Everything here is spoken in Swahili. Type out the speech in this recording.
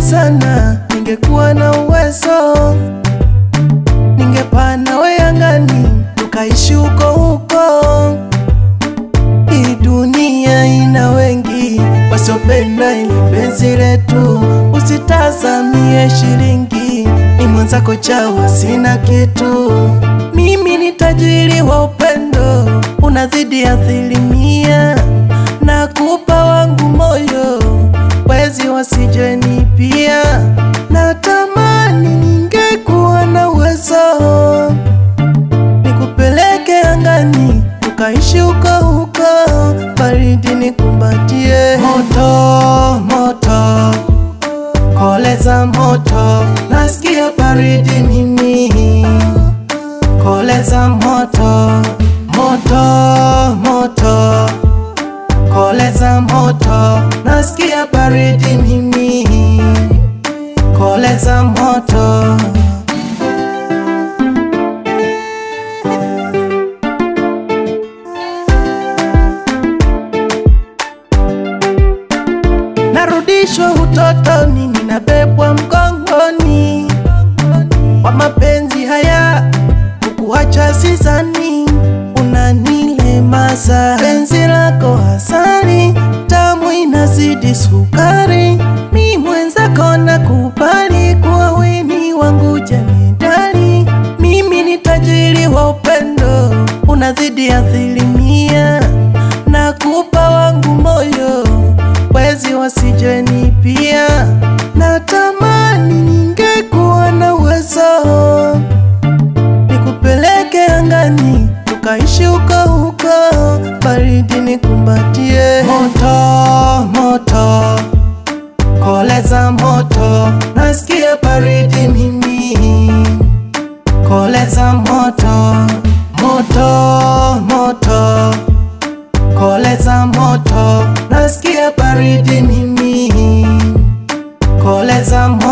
sana, ningekuwa na uwezo, ningepaa nawe angani, tukaishi huko huko. Hii dunia ina wengi wasiopenda ili penzi letu, usitazamie shilingi, ni mwenzako chawa, sina kitu. Mimi ni tajiri wa upendo, unazidi asilimia, nakupa wangu moyo, wezi wasijeni pia. Natamani ningekuwa na uwezo nikupeleke angani ukaishi huko huko, baridi nikumbatie. Moto moto, koleza moto, nasikia baridi mimi. Koleza moto moto moto, koleza moto, nasikia baridi mimi. Koleza moto narudishwa utotoni, ninabebwa mgongoni kwa mapenzi haya, kukuacha sizani, unanilemaza penzi lako hasari, tamu inazidi sukari, mi mwenzako nakubali kuwa weni wangu jemedali, mimi ni tajiri wa upendo, unazidi asilimia, nakupa wangu moyo wezi wasijeni pia. Natamani ningekuwa na uwezo nikupeleke angani tukaishi huko huko, baridi nikumbatie. Moto moto, koleza moto, nasikia baridi mimi. Koleza moto moto moto koleza moto, nasikia baridi mimi. Koleza moto